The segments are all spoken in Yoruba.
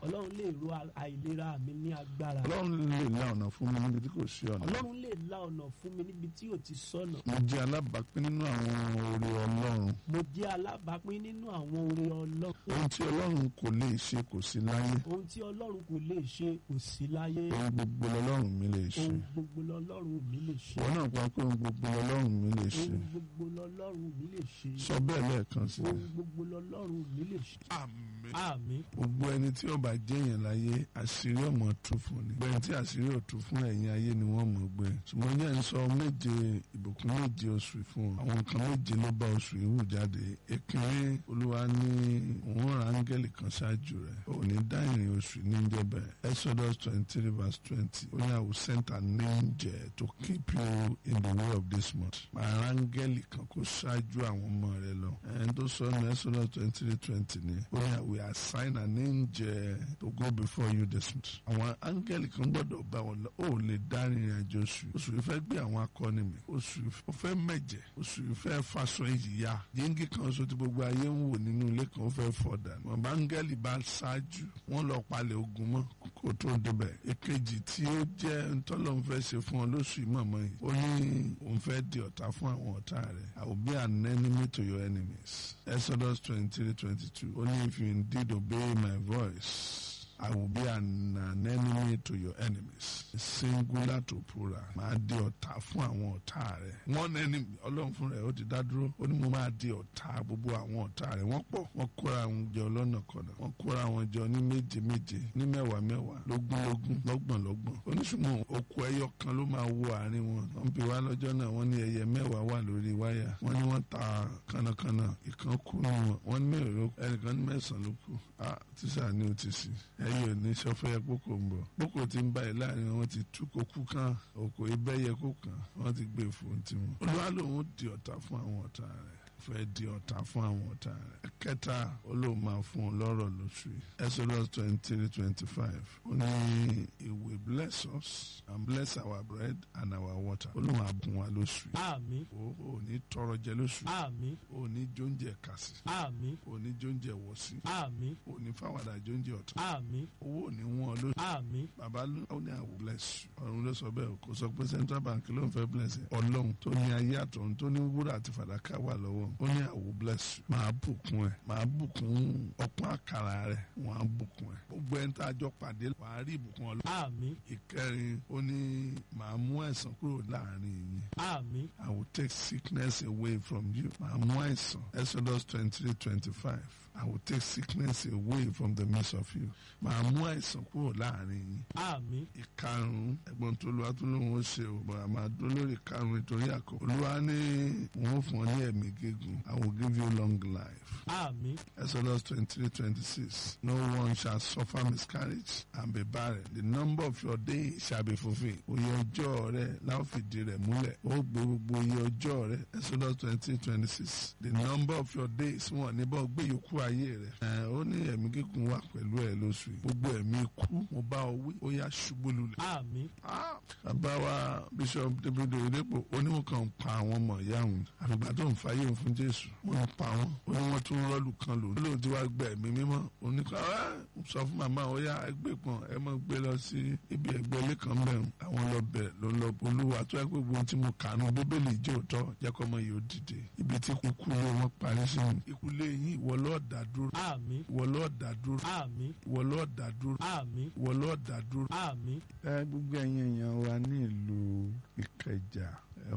ọlọ́run lè ro àìlera mi ní agbára ọlọ́run lè la ọ̀nà fún mi níbi tí kò sí ọ̀nà ọlọ́run lè la ọ̀nà fún mi níbi tí ò ti sọ́nà mo jẹ́ alábàápín nínú àwọn oore ọlọ́run mo jẹ́ alábàápín nínú àwọn oore ọlọ́run ohun tí ọlọ́run kò lè ṣe kò sí láyé ohun tí ọlọ́run kò lè ṣe kò sí láyé ohun gbogbo lọ́lọ́run mi lè ṣe ohun gbogbo lọ́lọ́run mi lè ṣe wọn náà pa pé ohun gbogbo lọ́lọ́run mi lè ṣe ohun gbogbo lọ́lọ́run mi lè ṣe sọ bẹ́ẹ̀ lẹ́ẹ̀kan sí i. ohun gbogbo lọ́lọ́run mi lè ṣe àmín. àmín gbogbo ẹni tí ó bá jẹ́yàn láyé àṣírí ọmọ tú fún ni gbẹ̀yìn tí àṣírí ò tú fún ẹ̀yìn ayé ni wọ́n mọ̀ gbé ṣùgbọ́n yẹn ń sọ méje ìbùkún méje oṣù fún ọ àwọn nǹkan méje ló bá oṣù yìí wù jáde èkìrí olúwa ní òun ra áńgẹ́lì kan ṣáájú rẹ̀ òní dá ìrìn oṣù ní jẹ́bẹ̀ exodus twenty three verse twenty ó ní I will send an angel to keep you in the way of this month màá ra áńgẹ́lì kan kó ṣáájú àwọn ọmọ rẹ lọ ẹni tó sọ ní exodus twenty three twenty ni ó ní I will assign an angel to go before you this month àwọn áńgẹ́lì kan gbọ́dọ̀ bá wọn lọ ó lè dá ìrìn àjò oṣù oṣù yìí fẹ́ gbé àwọn akọni mi oṣù yìí ó fẹ́ mẹ̀jẹ̀ oṣù yìí fẹ́ faṣọ ìyá yíngì kan oṣù tí gbogbo ayé ń wò nínú ilé kan ó fẹ́ fọ́ dànù wọn bá áńgẹ́lì bá ṣáájú wọn lọ palẹ̀ ogun mọ́ kó tó débẹ̀ èkejì tí ó jẹ́ ntọ́lọ́ ń fẹ́ ṣe fún ọ lóṣù yìí mọ̀mọ́ yìí ó ní òun fẹ́ di ọ̀tá fún àwọn ọ̀tá rẹ̀ I will be an enemy to your enemies Exodus twenty three twenty two ó ní if you indeed obey my voice. I will be an, an enemy to your enemies. Singular to plural. Máa di ọ̀tá fún àwọn ọ̀tá rẹ̀. One enemy ọlọ́run fún rẹ̀ ó ti dá dúró. Ó ní mo máa di ọ̀tá gbogbo àwọn ọ̀tá rẹ̀. Wọ́n pọ̀. Wọ́n kóra àwọn jọ lọ́nà kọ̀nà. Wọ́n kóra àwọn jọ ní méje méje ní mẹ́wàá mẹ́wàá lógún lógún lọ́gbọ̀n lọ́gbọ̀n. Oníṣùmọ̀ okùn ẹyọ kan ló máa wo àárín wọn. Wọ́n bí wá lọ́jọ́ náà wọ́n ní ẹyẹ mẹ́wàá wà lórí wáyà. Wọ́n ní wọ́n ta kánnakánná. Ìkan kú nù wọn. Wọ́n ní mẹ́rin ló ẹnìkan ní mẹ́sàn-án ló kù. Ah tíṣà ni ó ti sì. Ẹyẹ ò ní sọfẹ́ kókò ń bọ̀. Kókò ti ń báyìí láàrin wọn ti tú kókú kan. Òkò ibẹ̀yẹ kó kan. Wọ́n ti gbé fún tiwọn. Olúwa lòun di ọ̀tá fún àwọn ọ̀tá rẹ̀ fẹ́ di ọ̀tá fún àwọn ọ̀tá rẹ̀. kẹta olóò máa fún un lọ́rọ̀ lóṣù yìí. Exodus twenty three twenty five. ó ní he will bless us and bless our bread and our water. olóò máa bùn wa lóṣù yìí. àmín o ò ní tọrọ jẹ lóṣù yìí. àmín o ò ní jóúnjẹ kàsí. àmín o ò ní jóúnjẹ wọ̀sí. àmín o ò ní fáwàdà jóúnjẹ ọ̀tá. àmín owó ò ní wọ́n lóṣù. àmín bàbá ló ó ní I will bless you. ọ̀run ló sọ bẹ́ẹ̀ kò sọ pé central bank ló ń fẹ́ bless ẹ̀. ọlọ́run tó ní ayé àtọ̀run tó ní wúrà àti fàdákà wà lọ́wọ́ ó ní I will bless you. máa bùkún ẹ̀ máa bùkún ọ̀pọ̀ àkàrà rẹ̀ wọ́n á bùkún ẹ̀. gbogbo ẹni tá a jọ pàdé wàá rí ìbùkún ọlọ́run. àmín ìkẹrin ó ní màá mú àìsàn kúrò láàrin yín. àmín I will take sickness away from you. Màá mú àìsàn. Exodus twenty-three twenty-five. I will take sickness away from the midst of you. Màá mú àìsàn kúrò láàrin yín. àmín Ìkarùn-ún ẹ̀gbọ́n tó lu atúlóhùn ó ṣe o. Bàbá máa dún lórí ìkarùn-ún nítorí àkọ́. Olúwa ní wọ́n fún ọ ní ẹ̀mí gígùn. I will give you long life. àmín Exodus twenty-three twenty-six. No one shall suffer miscarriage and be barren. The number of your days shall be fulfilled. Oyè ọjọ́ rẹ̀ láwọn fìdí rẹ̀ múlẹ̀. Ó gbé gbogbo oyè ọjọ́ rẹ̀. Exodus twenty twenty-six. The number of your days wọn níbọ̀ gbé yòókù ayé rẹ̀. Ẹ̀ ó ní ẹ̀mí gígùn wà pẹ̀lú ẹ̀ lóṣù yìí. Gbogbo ẹ̀mí ikú mo bá ọ wí. Ó yá ṣubú lulẹ̀. àmín Ah! Bàbá wa Bishop David Oyedepo oníwọ̀n kan ń pa àwọn ọmọ ìyá òun. Àfìgbà tó ń fàyè òun fún Jésù. Wọ́n ń pa wọ́n. Ó ní wọ́n tún rọ́ọ̀lù kan lò. Olóòtú ti wá gbẹ ẹ̀mí mímọ́. Oníkan ẹ́ sọ fún màmá ó yá ẹgbẹ́ pọ̀n ẹ mọ̀ gbé lọ sí ibi ẹgbẹ́ ilé kan bẹ̀rù. Àwọn lọ bẹ̀ ló ń lọ olúwa tó ẹ pé gbogbo ohun tí mo kà nù bíbélì jẹ́ òótọ́ jẹ́ kọ́ ọmọ yìí ó dìde. Ibi tí ikú lé wọn parí sí ni. Ikú lé yín ìwọ lọ́ọ̀ dá dúró. àmín Ìwọ lọ́ọ̀ dá dúró. àmín Ìwọ lọ́ọ̀ dá dúró. àmín Ìwọ lọ́ọ̀ dá dúró àmín ẹ gbogbo ẹ̀yin èèyàn wa ní ìlú ìkẹjà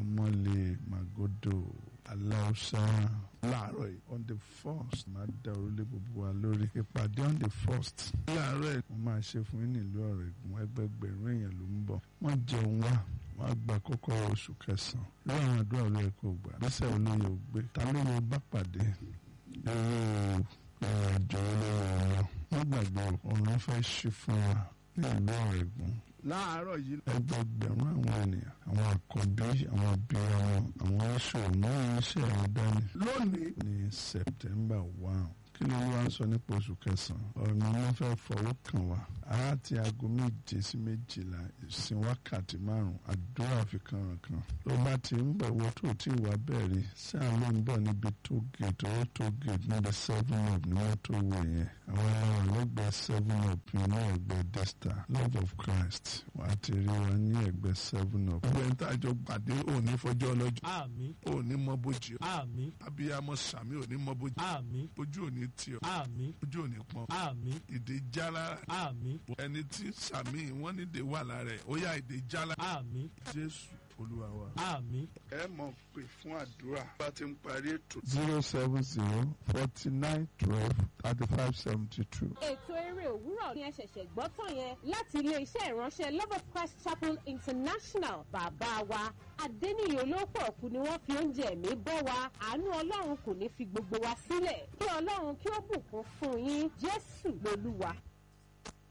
ẹmọlẹ magodo aláùsá láàárọ̀ yìí on the first máa da orílẹ̀ gbogbo wa lórí ìpàdé on the first láàárọ̀ yìí mo máa ṣe fún yín nílùú ọ̀rọ̀ ìgbọ̀n ẹgbẹgbẹ̀rún èèyàn ló ń bọ̀ wọ́n jẹun wá wọ́n á gba kọ́kọ́rọ́ oṣù kẹsàn-án lórí àwọn àdúrà olóyè kò gbà bísẹ̀ olóyè ò gbé ta ló yẹ bá pàdé irú ìrìnàjò olóyè ọ̀nà wọ́n gbàgbé ọ̀nà fẹ́ ṣí fún wa ní ìlú ọ̀rọ̀ ìgbọ̀n láàárọ̀ yìí ẹgbẹgbẹ̀rún àwọn ènìyàn àwọn àkọ́bí àwọn abiyamọ àwọn oníṣòwò náà iṣẹ́ àwọn dání. lónìí ní september one kí ló wá ń sọ nípa oṣù kẹsàn-án ọ̀nà wọn fẹ́ fọwọ́ kàn wá àti aago méje sí méjìlá ìsìn wákàtí márùn àdúrà fi kànrànkàn ló bá ti ń bọ̀ wọ́n tó tí wà bẹ̀rẹ̀ sí àlọ́ ń bọ̀ níbi tó gate owó tó gate níbi seven up ní wọ́n tó wò yẹn àwọn ẹlẹ́wọ̀n lẹ́gbẹ̀ẹ́ seven up ní ẹgbẹ́ desta love of christ wàá ti rí wa ní ẹgbẹ́ seven up. ẹgbẹ́ ń tàjọ gbàdé òní fọjọ́ ọlọ́jọ́ àmín òní mọ bójì ọ́ àmín abiyamọ sàmì òní mọ bójì àmín ojú òní tì ọ́ àmín ojú òní pọ́n àmín ìdè jálá àmín ẹni tí sàmì wọn nídìí wà lára ẹ̀ ó yá ìdè jálá àmín jésù olúwa wa. àmín ẹ mọ̀ pé fún àdúrà bá ti ń parí ètò. zero seven zero forty nine twelve thirty five seventy two. ètò eré òwúrọ̀ ni ẹ ṣẹ̀ṣẹ̀ gbọ́ tán yẹn láti ilé-iṣẹ́ ìránṣẹ́ love of christ chapel international bàbá wa adẹ́niyàn olóòpọ̀ ọ̀kú ni wọ́n fi oúnjẹ ẹ̀mí bọ́ wa àánú ọlọ́run kò ní fi gbogbo wa sílẹ̀ kí ọlọ́run kí ó bùkún fún yín jésù lolúwa.